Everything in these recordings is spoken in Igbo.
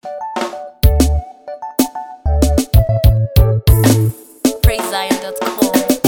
PraiseZion.com.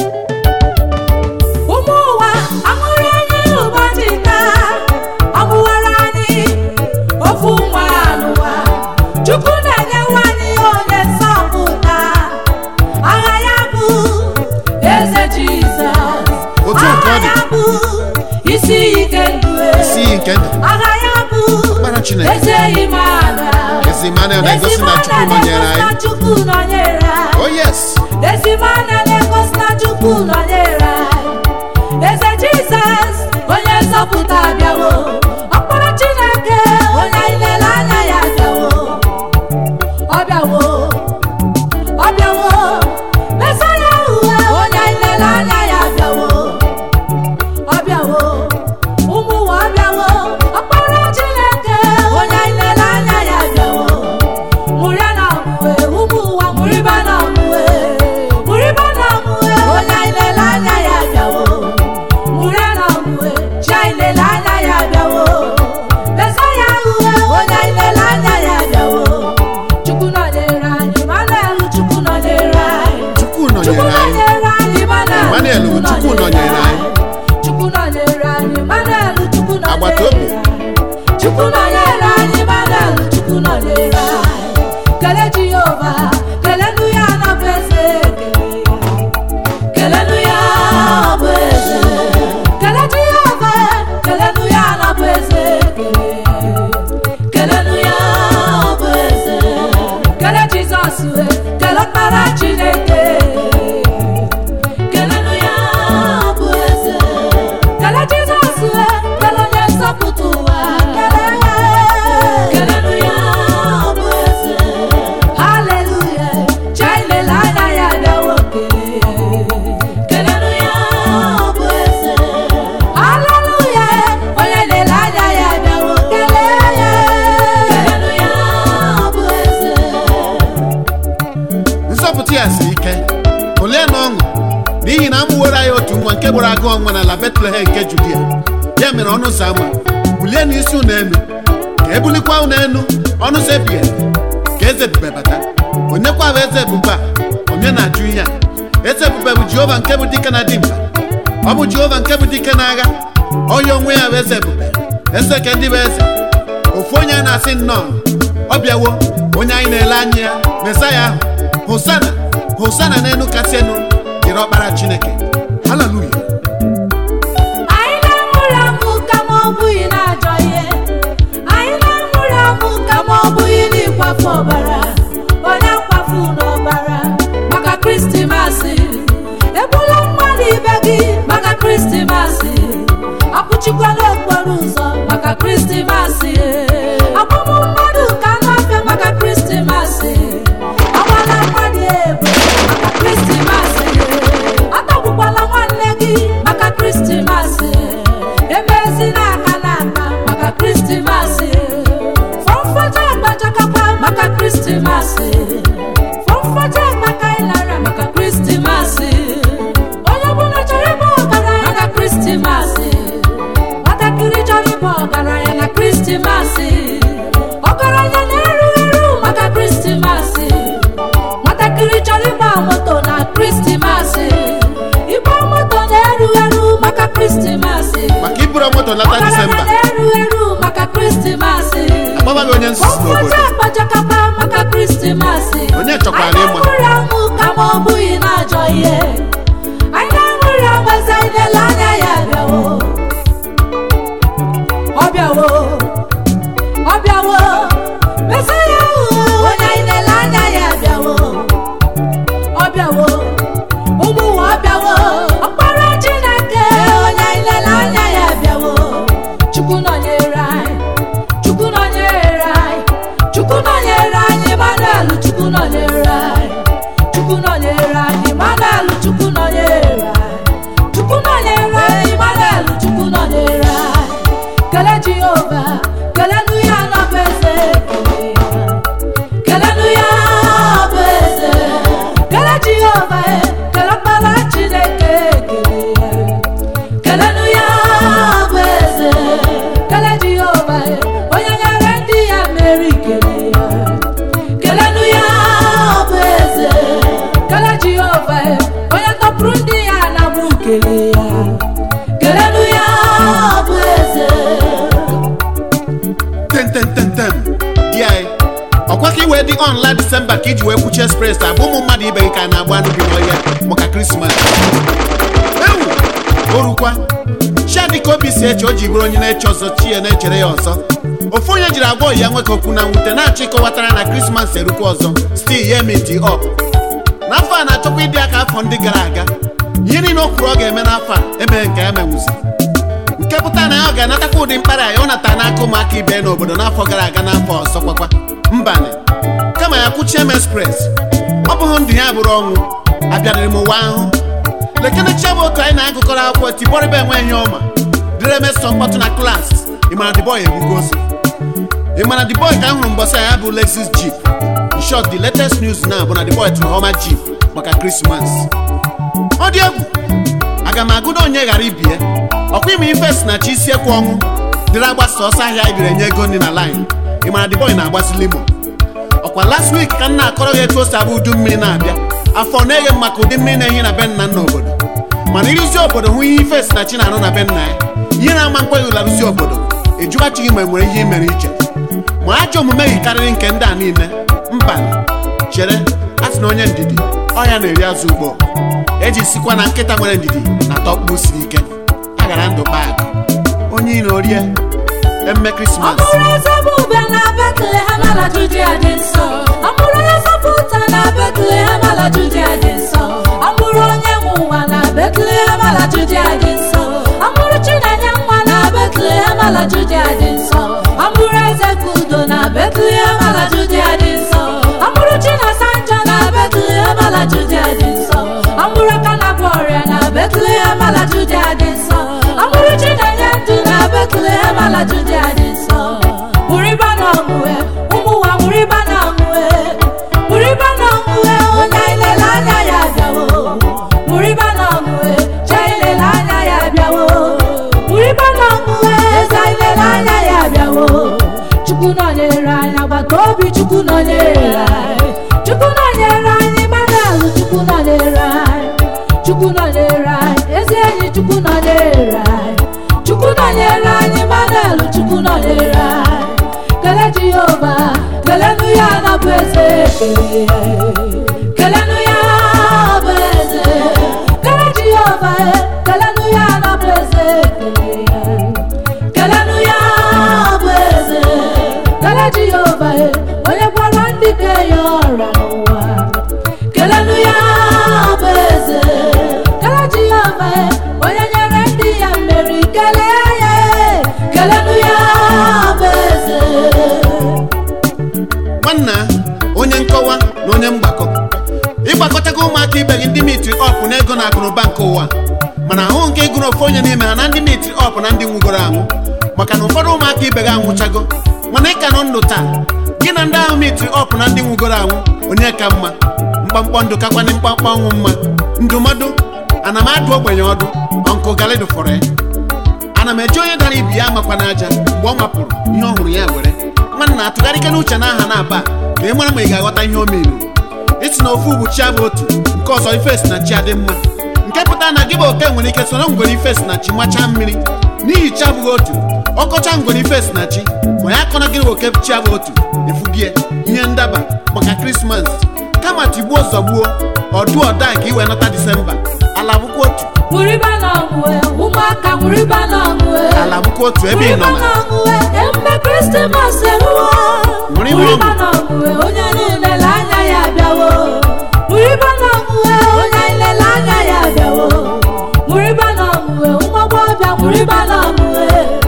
ụmụ ụwa aṅụrị anyị ụbọchị taa ọ bụwara anyị ofu nwa n'ụwa chukwu na-enye nwanyị onye nsọpụta agha ya bụ eze jizọs Otu a ka ọ agha dị. ya bụ isi ike ndụ isi iyi nke ndụ agha ya bụ Ọkpara Chineke. eze Emmanuel Ezi Emmanuel na-egosi na Chukwu nọnyere na anyị chukwu nọnyere anyị oh yes ezi mana na-egosi na chukwu nọnyere anyị eze jizọs onye nzọpụta abịawo ọkpara chineke onye anyị lere anya ya abịawo ọ bịawo ọ bịawo mesaya uwe onye anyị lere anya ya abịawo ọ bịawo ụmụ ụwa ọ bịawo ọkpara chineke onye anyị lere anya ya abịawo mụrịa na ọmụwe ụmụ ụwa mụrịba na ọmụwe mụrịba na ọmụwe onye anyị lere anya ya abịawo mụrịa na ọmụwe chi anyị lere anya ya abịawo mesaya uwe onye anyị lere anya ya abịawo chukwu nọnyere anyị manelu chukwu nọnyere anyị Chukwu Chukwu nọnyere anyị nọnyere anyị Emmanuel Emmanuel bụ Chukwu nọnyere anyị. Chukwu nọnyere anyị Emmanuel Chukwu nọnyere Agbata obi. anyị. Chukwu nọnyere anyị Emmanuel Chukwu nọnyere anyị kele Jehova kelenu ya na bụ eze ekele kelenu ya ọ bụ eze kele Jehova kelenu ya na bụ eze ekele kelenu ya ọ bụ eze kele Jizọs we kele ọkpara Chineke kelenu ya ọ bụ eze kele Jizọs we kele onye nzọpụta ụwa kelenu ya ọ bụ eze haleluya chailele anya ya bịawo kelee kelenu ya ọ bụ eze haleluya onye lele anya ya bịawo kelee ya kelenu ya ọ bụ eze nzọpụta ya siri ike olee na ọṅụ n'ihi na amụworo anyị otu nwa nke gbara agụ ọnwa n'ala Betlehem nke Judia ya mere ọnụ ụzọ ama bulie n'isi unu elu ka ebulikwa unu elu ọnụ ụzọ ebighị ebi ka eze ebube bata onye kwa bụ eze ebube a onye na-ajụ ihe a eze ebube bụ Jehova nke bụ dike na dimkpa ọ bụ Jehova nke bụ dike n'agha ọya onwe ya bụ eze ebube eze ke ndị bụ eze ofu onye a na-asị nnọọ ọ bịawo onye anyị na-ele anya ya mesaya ahụ hosana hosana n'elu kasị elu dịrị ọkpara chineke haleluya anyị na-amụrụ amụ kama ọ bụghị na-ajọ ihe anyị na-amụrụ amụ kama ọ bụghị n'ịkwafu ọbara onye nkwafu n'ọbara maka kristimasị egbula mmadụ ibe gị maka kristimasị akpụchikwala okporo ụzọ maka kristimasị agbụmụ mmadụ ka na-afịa maka kristimasị agbala mmadụ egbe maka kristimasị atọgbukwala nwanne gị maka kristimasị emezina aka n'aka maka kristimasị fọmfọcha agbachakakwa maka kristimasị fọmfọcha agbaka ịlara maka kristimasị onye ọbụla chọrọ ịbụ ọgaranya maka kristimasị nwatakịrị chọrọ ịbụ ọgaranya na kristimasị ọgaranya na-eru eru maka kristimasị nwatakịrị chọrọ ịgba moto na kristimasị ịgba moto na-eru eru maka kristimasị maka iburu moto lata ọgaranya disemba na-eru eru maka kristimasị agbabaghị onye nzuzu Ọfọdụ n'obodo akpachakapa maka kristimasị Onye chọkwara Anyị ịma. na-amụrụ amụ kama ọ bụghị na-ajọ ihe anyị na-amụrụ amụ eze anyị na-ele anya ya bịawo ọ bịawo ọ bịawo mesaya ahụ onye anyị na-ele anya ya bịawo ọ bịawo ụmụ ụwa ọ bịawo ọkpara chineke onye anyị lele anya ya bịawo chukwu nọnyere anyị chukwu nọnyere anyị chukwu nọnyere anyị Emmanuel chukwu nọnyere anyị chukwu nọnyere anyị Emmanuel chukwu nọnyere anyị chukwu nọnyere anyị Emmanuel chukwu nọnyere anyị kele Jehova kelenu ya nọbụ eze ekele kelenu ya bụ eze kele jehova e, kele ọkpara chineke ekele kelenu ya bụ eze kele jehova e, onye nyere ndị ya mmeri kele ya ọkwa ka iwee dị ọnla disemba ka iji wee kwuchi express abụ ụmụ mmadụ ibe gị ka a na-agba anụ bi n'ọhịa maka krismas ewu orukwa chiadị ka obi si eche o ji bụrụ onye na-eche ọzọ chi ya na-echere ya ọzọ ofu onye jiri agwa ya nwoke okwu na mwute na-achọ ịkọwatara na krismas erukwa ọzọ stil ya emiti up n'afọ a na-achọkwa ịdị aka afọ ndị gara aga ihe niile o kwuru ọ ga-eme n'afọ a emeghị nke ya menwuzi nke pụtara na ya ọ ga-anatakwa ụdị mkpara ya ọ nata n'aka ụmụaka ibe n'obodo n'afọ gara aga n'afọ ọzọ kwakwa mbanị kama ya kwuchie m express ọ bụghị ndụ ya bụrụ ọnwụ abịarịrị m ụwa ahụ lekene chiabụ otu anyị na-agụkọrọ akwụkwọ tibọrịba enweghị ọma dịrị emesọ mkpọtụ na klaasị ịmara the boy egbugo ozi ịmara the boy ka m hụrụ mbọsị ya bụ lexus jeep in short the latest news na bụ na the boy tụrụ homa jeep maka krismas ọ dị egwu aga m agụda onye ghara ibie ọkwa ime ife si na chi isi ekwu ọnwụ dịrị agbasa ọsọ ahịa ibiri enye ego ndị na line ịmara the boy na-agbazi limo ọkwa last week ka m na-akọrọ gị etu o si abụ udu mmiri na-abịa afọ na-eghe m maka ụdị mmiri na-ehi na be nna nna obodo mana ịrụzi obodo hụ ihe ife si na chi na-arụ na be nna ya ihe na-ama nkweghị larụzi obodo ejuwachighị ma enwere ihe mere iche ma ajọ omume gị karịrị nke ndị a niile mba chere a sị na onye ndidi ọya na-eri azụ ugbo eji sikwa na nkịta nwere ndidi na tọkpụ siri ike a gara ndụ bag onye iro orie emme krismas Ọmụrụ eze bụ ube na Betlehem ala Judia dị nsọ. Ọmụrụ onye zọpụta na Betlehem ala Judia dị nsọ. Ọmụrụ onye nwe ụwa na Betlehem ala Judia dị nsọ. Ọmụrụ Chinenye nwa na Betlehem ala Judia dị nsọ. Ọmụrụ eze Kudo na Betlehem ala Judia dị nsọ. Ọmụrụ Chinasanjo na Betlehem ala Judia dị nsọ. Ọmụrụ Kanagwọrịa na Betlehem ala Judia dị nsọ. Ọmụrụ Chinenye ndụ na Betlehem ala Judia dị nsọ. Mụrịba na ọmụwe, ụmụ ụwa mụrịba na ọmụwe. Mụrịba na ọmụwe, onye ilele anya ya abịawo. Mụrịba na ọmụwe, chee ilele anya ya abịawo. Mụrịba na ọmụwe, eze ilele anya ya abịawo. Chukwu nọnyere anyị, agbata obi Chukwu nọnyere anyị. Chukwu nọnyere anyị, Emmanuel Chukwu nọnyere anyị. Chukwu nọnyere anyị, ezi enyi Chukwu nọnyere anyị. Chukwu nọnyere anyị, Emmanuel Chukwu nọnyere anyị. Kele Jehova, kelenu ya na bụ eze ekele ya. Kelenu ya bụ eze. Kele Jehova, kelenu ya na bụ eze ekele ya. Kelenu ya bụ eze. Kele Jehova, onye gwara ndị ke ya ọrịa n'ụwa. Kelenu ya bụ eze. Kele Jehova, onye nyere ndị ya mmeri. Kelee ya. Kelenu ya bụ eze. nwanna onye nkọwa na onye mgbakọ ịgbakọtago ụmụaka ibe gị ndị mitri ọp na ego na akụnụba nke ụwa mana ahụ nke ịgụrụ ofu onye n'ime ha na ndị mitri ọp na ndị nwugoro anwụ maka na ụfọdụ ụmụaka ibe gị anwụchago mana ịka nọ ndụ taa gị na ndị ahụ mitri ọp na ndị nwugoro anwụ onye ka mma mkpamkpọ ndụ kakwanị mkpamkpọ ọnwụ mma ndụmọdụ ana m adụ ogbenye ọdụ ọnkụ galido fọrọ ya ana m eji onye dara ibi ya amakwa n'aja mgbe ọ mapụrụ ihe ọ hụrụ ya were nwanna atụgharịke n'uche n'aha na-aba ka ị mara ma ị ga-aghọta ihe o meru isi na ofu bụ chi abụ otu nke ọzọ ife si na chi adị mma nke pụtara na gị bụ oke nwere ike soro ngwere ife si na chi machaa mmiri n'ihi chi abụghị otu ọkọcha ngwere ife si na chi ma ya akọna gị oke chi abụ otu efugie ihe ndaba maka krismas kama tigbuo zọgbuo ọdụ ọda ka i wee nọta disemba ala bụkwa otu Mụrịba na ọmụwe, ụmụaka mụrịba na ọmụwe. ala bụkwa otu ebe ị nọ Mụrịba na na ọmụwe, ememe Krismas eruwo. Mụrịba Mụrịba ọmụ. na ọmụwe, onye niile anya ya abịawo. Mụrịba na ọmụwe, onye niile anya ya abịawo. Mụrịba na ọmụwe, ụmụ agbọghọbịa mụrịba na ọmụwe.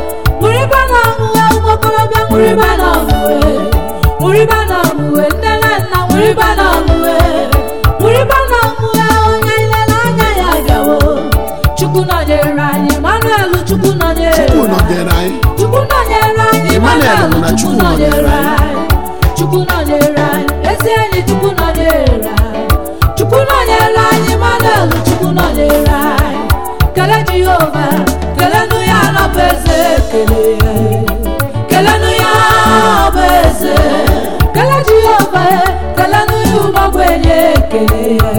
Mụrịba na ọmụwe, ụmụ okorobịa mụrịba na ọmụwe. Mụrịba na ọmụwe, nne na nna mụrịba na ọmụwe. Mụrịba na ọmụwe, onye niile anya ya abịawo. Chukwu nọnyere anyị, Emmanuel Chukwu nọnyere Chukwu anyị. nọnyere anyị Chukwu nọnyere anyị, Emmanuel Emmanuel bụ na Chukwu Chukwu nọnyere nọnyere anyị. Chukwu nọnyere anyị, ezi enyi Chukwu nọnyere anyị. Chukwu nọnyere anyị, Emmanuel Chukwu nọnyere anyị. Kele Jehova, kelenu ya na bụ eze ekele ya. Kelenu ya bụ eze. Kele Jehova, kelenu ya ụmụ ogbenye ekele ya.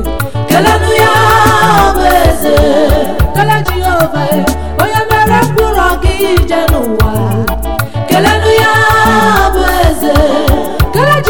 Kelenu ya bụ eze. Kele Jehova, onye mere mkpụrụ gị ije n'ụwa. Kelenu ya bụ eze. Kele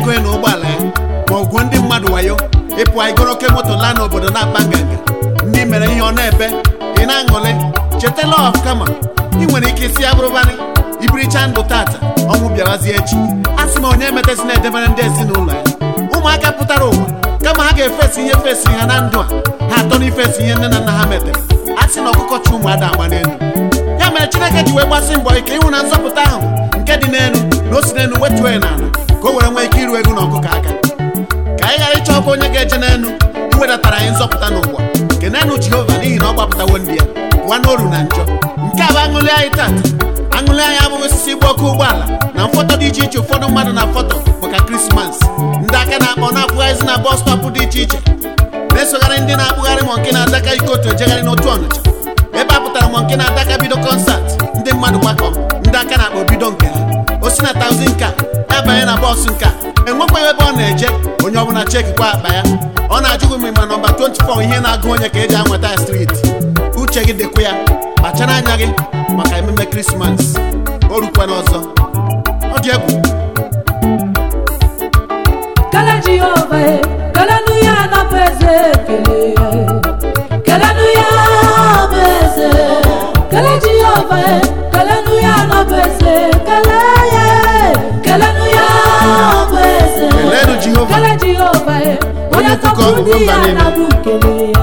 ego ya na ụgbọala ya ma ọ gwuo ndị mmadụ wayo ịpụ anyị goro oke moto laa n'obodo na-akpa nganga ndị mere ihe ọ na-ebe ị na-aṅụrị cheta lọf kama ị nwere ike isi abụrụbanị ibiricha ndụ tata ọnwụ bịawazie echi a sị m onye emetezi na-edebere ndị ezinụlọ ya ụmụaka pụtara ụwa kama ha ga-efesi ihe fesiri ha na ndụ a ha atọ n'ifesi ihe nne na nna ha metere a sị na ọkụkọ chi ụmụada agba n'elu ya mere chineke ji wee gbasi mbọ ike ịhụ na nzọpụta ahụ nke dị n'elu na o si n'elu wetuo ya n'ala ka o were nwee ike iru ego na ọkụkọ aka ka anyị ghara ịchọ ọkụ onye ga-eje n'elu iwedatara anyị nzọpụta n'ụwa nke n'elu jehova n'ihi na ọ gbapụtawo ndị ya pụọ n'oru na njọ nke a bụ aṅụlị anyị tata aṅụlị anyị abụghị osisi ịgba ọkụ ụgbọala na mfọtọ dị iche iche ụfọdụ mmadụ na fọtọ maka krismas ndị aka na-akpọ na-akpụgharịzi na bọs stọpụ dị iche iche na-esogharị ndị na-akpụgharị ma nke na-adaka ike otu ejegharị n'otu ọnịcha ebe a pụtara ma nke na-adaka bido kọnsat ndị mmadụ gbakọ ndị aka na-akpọ bido nke ha o si na taụzi nka ya banye na bọọsụ nka enwekwaghị ebe ọ na-eje onye ọbụla chekikwa akpa ya ọ na-ajụghị m ma nọmba 24 ihe na-agụ onye ka eji anweta ya striti uche gị dịkwa ya kpachara anya gị maka ememe krismas o rukwana ọzọ ọ dị egwu Kele Jehova, e, kelenu ya na bụ eze ekele. Kelenu ya bụ eze. Kele Jehova, e, kelenu ya na bụ eze ekele ya. Kelenu ya bụ eze. Kelenu Jehova. Kele Jehova, e, Onye onye ukwu ka ọ bụ tọpụ ndị mba ya niile. na bụ ekele